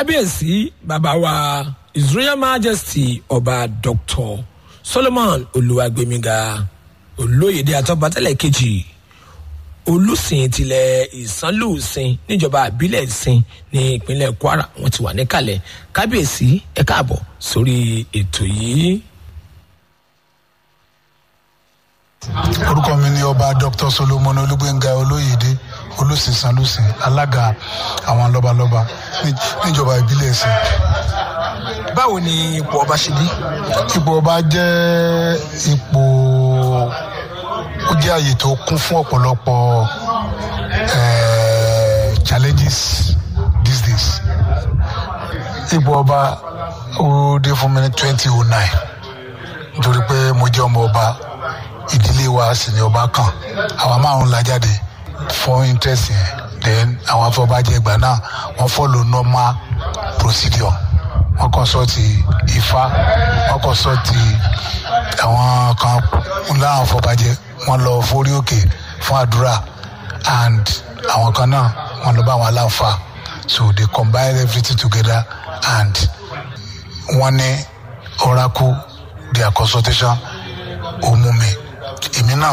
kábíyèsí bàbá wa his royal majesty ọba dr solomon olùwàgbẹmíga olóyèdè àtọ́bátẹ́lẹ̀ kejì olùsìn tilẹ̀ ìsánlùsìn níjọba àbílẹ̀ ìsìn ní ìpínlẹ̀ kwara wọn ti wà níkàlẹ̀ kábíyèsí ẹ káàbọ̀ sórí ètò yìí. orúkọ mi ni ọba dr solomon olúgbẹngà olóyèdè olùsìnsánlùsìn alága àwọn lọbalọba ní- níjọba ìbílẹ̀ ẹ̀sìn. báwo ni ipò ọba ṣe dé. ipò ọba jẹ́ ipò ó jẹ́ àyè tó kún fún ọ̀pọ̀lọpọ̀ eh, challenges these days. ipò ọba ó dé fún mi ní twenty oh nine nítorí pé mo jẹ́ ọmọ ọba ìdílé wa sì ni ọba kan àwa márùn la jáde fún interest yẹn then àwọn afọbajẹ ìgbà náà wọ́n follow normal procedure wọ́n consult ifá wọ́n consult àwọn kan láwọn afọbajẹ wọ́n lọ forí òkè fún àdúrà and àwọn kan náà wọ́n lọ bá àwọn aláǹfà so they combine everything together and wọ́n ní oracle their consultation ó mú mi èmi náà